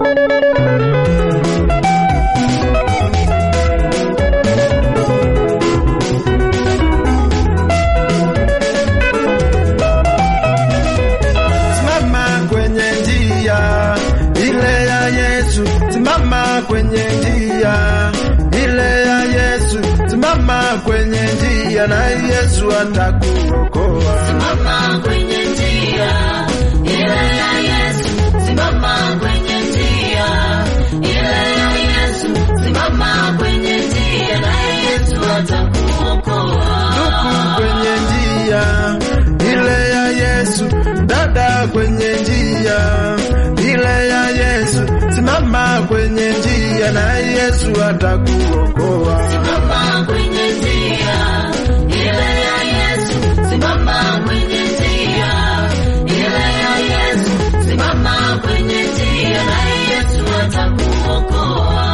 Simama kwenye njia ile ya Yesu, simama kwenye njia ile ya Yesu, simama kwenye njia na Yesu atakuokoa. Simama kwenye njia ile ya Yesu, simama kwenye njia ile ya Yesu, simama kwenye njia na Yesu atakuokoa. Ndugu kwenye njia ile ya Yesu, dada kwenye njia ile ya Yesu, simama kwenye njia na Yesu atakuokoa. Simama kwenye njia ile ya Yesu, simama kwenye njia ile ya Yesu, simama kwenye njia na Yesu atakuokoa.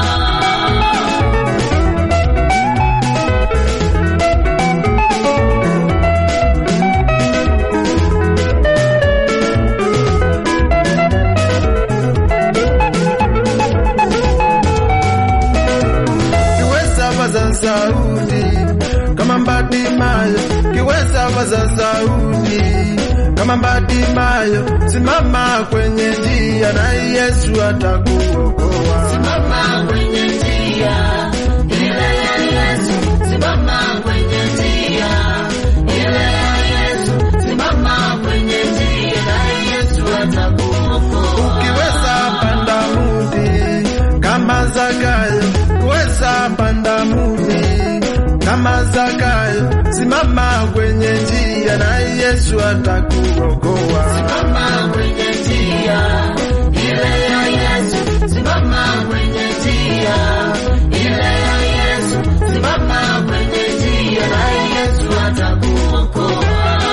kiweza vaza sauti kama Mbatimayo, kiweza vaza sauti kama Mbatimayo, simama kwenye njia na Yesu atakuokoa. Simama kwenye njia ile ya Yesu, simama kwenye njia ile ya Yesu, simama kwenye njia na Yesu atakuokoa. Ukiweza panda muti kama Zakayo, ukiweza panda muti kama Zakayo, simama kwenye njia na Yesu atakuokoa. Simama kwenye njia ile ya Yesu, simama kwenye njia ile ya Yesu, simama kwenye njia na Yesu atakuokoa.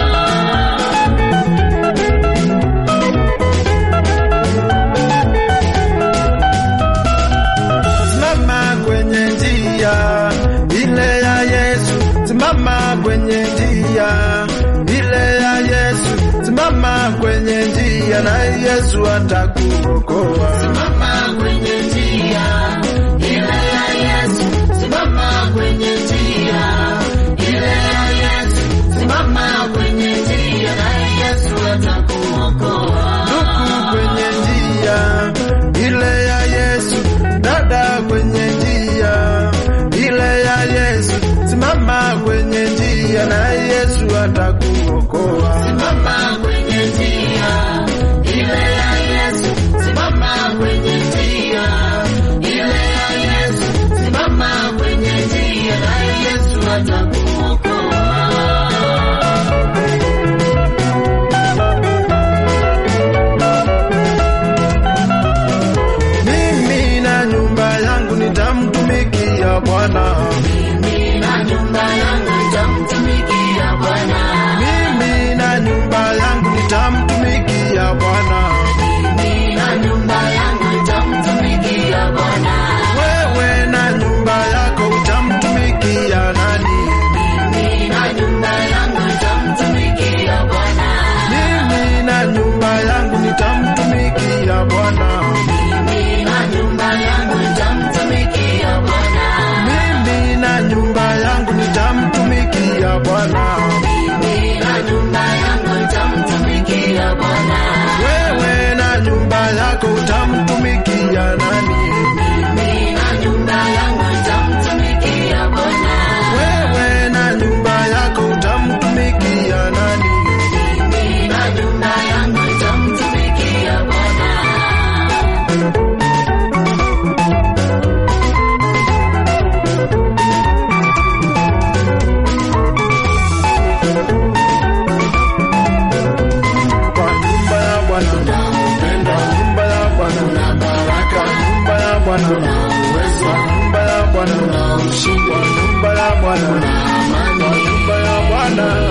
Simama kwenye njia ile ya Yesu, simama kwenye njia ile ya Yesu, simama kwenye njia na Yesu atakuokoa. Simama kwenye njia ile ya Yesu, simama kwenye njia ile ya Yesu, simama kwenye njia na Yesu atakuokoa. Ndugu kwenye njia ile ya Yesu, dada kwenye njia ile ya Yesu, simama kwenye njia na Yesu atakuokoa. Simama kwenye njia ile ya Yesu, simama kwenye njia ile ya Yesu, simama kwenye njia na Yesu atakuokoa. Mimi na nyumba yangu nitamtumikia Bwana. Mimi na nyumba yangu nitamtumikia Bwana. Mimi na nyumba yangu nitamtumikia Bwana. Mimi na nyumba yangu nitamtumikia Bwana. Wewe na nyumba yako utamtumikia nani? Mimi na nyumba yangu nitamtumikia Bwana. Mimi na nyumba yangu nitamtumikia Bwana. Mimi na nyumba yangu nitamtumikia Bwana. Mimi na nyumba yangu nitamtumikia Bwana. Mimi na nyumba yangu nitamtumikia Bwana. Wewe na nyumba yako utamtumikia nani? Mimi na nyumba yangu nitamtumikia Bwana. Wewe na nyumba yako utamtumikia nani? Mimi na nyumba yangu nitamtumikia Bwana. Kwa nyumba ya Bwana penda nyumba ya Bwana na baraka, nyumba ya Bwana na uwezo, nyumba ya Bwana na ushindi, nyumba ya Bwana na amani, nyumba ya Bwana